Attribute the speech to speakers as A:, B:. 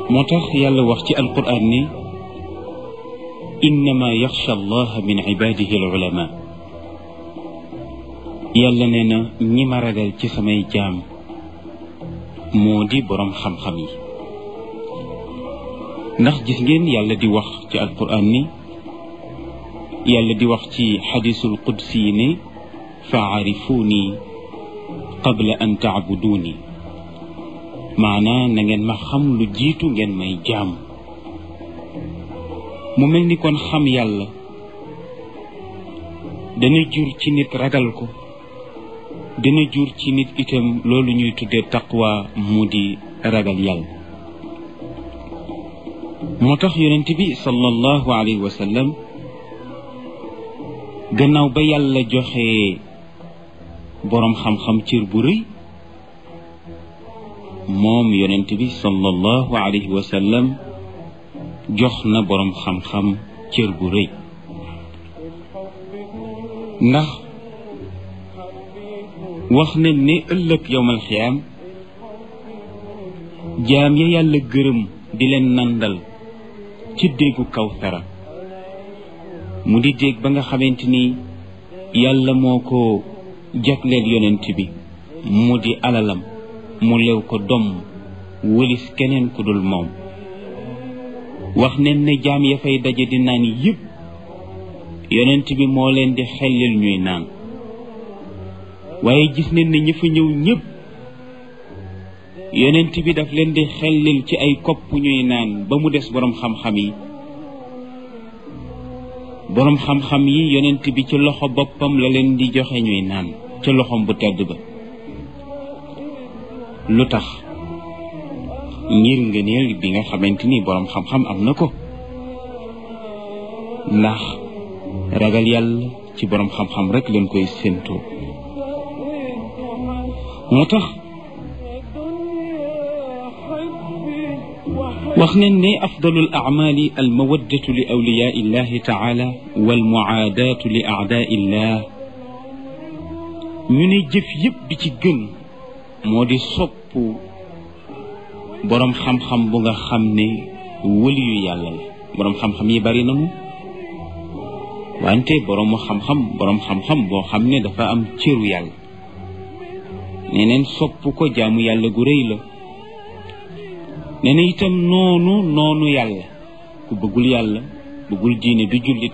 A: moo tax yàlla wax ci alquran ni innama yaxsha allah min ibadihi al ulama yàlla nee na ñi ma ragal ci samay jaam moo di boroom xam-xam yi ndax gis ngeen yàlla di wax ci alquran ni yàlla di wax ci xadisul qudsi yi ne faarifuuni qabla an taabuduuni maanaa na ngeen ma xam lu jiitu ngeen may jaam mu mel ni kon xam yàlla dana jur ci nit ragal ko dana jur ci nit itam loolu ñuy tuddee taqwa mu di ragal yàlla moo tax yonent bi sallallahu alayhi wa sallam gannaaw ba yàlla joxe boroom xam-xam cër bu rëy moom yonent bi sallallahu alayhi wa sallam jox na boroom xam-xam cër bu rëy ndax wax nañ ne ëllëg yowmal xiyaam jaam ya yàlla gërëm di leen nandal ci déggu kawsara mu di dégg ba nga xamante ni yàlla moo ko jagleel yonent bi mu di alalam mu lew ko domm wëlis keneen ku dul moom wax nen ne jaam ya fay daje di naan yëpp yonent bi moo leen di xellil ñuy naan waaye gis nañ ne ñi fa ñëw ñëpp yonent bi daf leen di xellil ci ay kopp ñuy naan ba mu des boroom xam-xam yi boroom xam-xam yi yonent bi ci loxo boppam la leen di joxe ñuy naan ca loxom bu tedd ba lu tax ngir ngëneel bi nga xamante ni boroom xam-xam am na ko ndax ragal yàlla ci boroom xam-xam rek leen koy séentoo moo tax wax nañ ne afdalul acmaali almawaddatu li awliyaa illahi taala walmuaadaatu li aadaa illah ñu ne jëf yëpp bi ci gën moo di sopp boroom xam-xam bu nga xam ne wëliyu yàlla la boroom xam-xam yi bari nañu wante boroomu xam-xam boroom xam-xam boo xam ne dafa am cëru yàlla neneen sopp ko jaamu yàlla gu rëy la nee na itam noonu noonu yàlla ku bëggul yàlla bëggul diine du jullit